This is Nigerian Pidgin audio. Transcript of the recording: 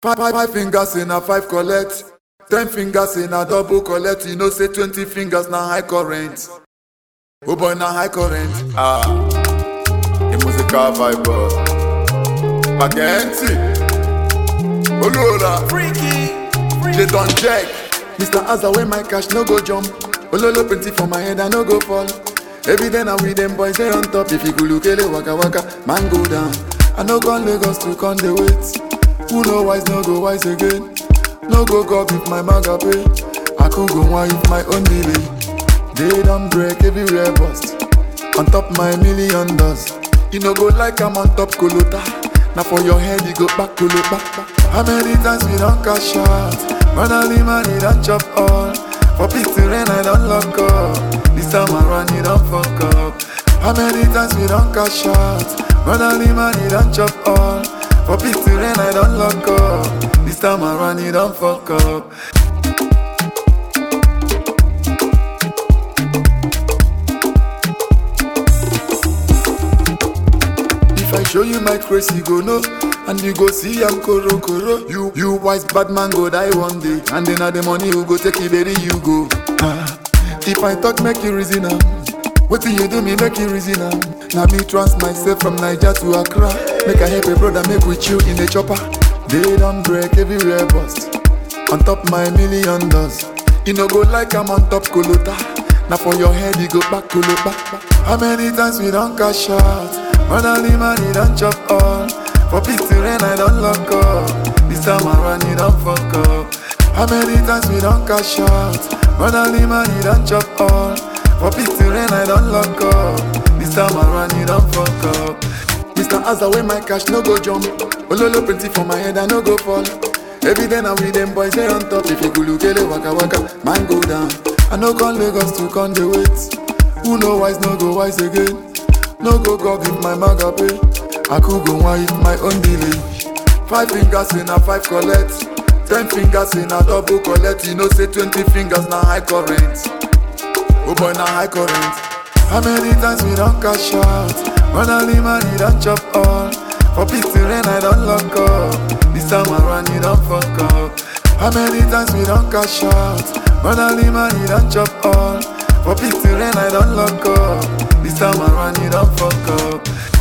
Five, five, five fingers in a five collect. Ten fingers in a double collect. You know say twenty fingers na high current. Oh boy na high current. Ah, the musical vibe. Magenti. Olola. Freaky, They don't check. Mr. Azza where my cash no go jump. Ololo plenty for my head I no go fall. Every day now with them boys they on top. If you go look ele waka waka, man go down. I no gone Lagos to con the wait. Who know wise no go wise again. No go go if my maga pay. I could go one if my own delay. They don't break everywhere bust. On top my million dollars. You no go like I'm on top kolota. Now for your head you go back kolo back. back. How many times we don't cash out? Finally money don't chop all. For pity rain I don't lock up. This time around you don't fuck up. How many times we don't cash out? Finally money don't chop all. For pity rain I don't lock up. This time around you don't fuck up. If I show you my crazy, you go know. And you go see I'm koro koro. You you wise bad man go die one day. And then all the money you go take it, baby, you go. Ah. If I talk, make you reason am. What you do me make you reason am. Now me trans myself from Niger to Accra. Make I help a brother make we chill in the chopper. They don't break everywhere bust. On top my million dollars. You no go like I'm on top kolota. Now for your head you go back kolo back. back. How many times we don't cash out? Finally money don't chop all. For pity rain I don't lock up. This time around you don't fuck up. How many times we don't cash out? Finally money don't chop all. For pity rain I don't lock up. This time around you don't fuck up. Mr. Azza where my cash no go jump. Ololo plenty for my head I no go fall. Every day now with them boys they on top. If you go look ele waka waka, man go down. I no come Lagos to con the wait. Who know wise no go wise again. No go go give my maga pay. I could go one if my own delay. Five fingers in a five collect. Ten fingers in a double collect. You know say twenty fingers na high current. Oh boy na high current. How many times we don't cash out? Finally money don't chop all. For pity rain I don't lock up. This time around you don't fuck up. How many times we don't cash out? Finally money don't chop all. For pity rain I don't lock up. This time around you don't fuck up.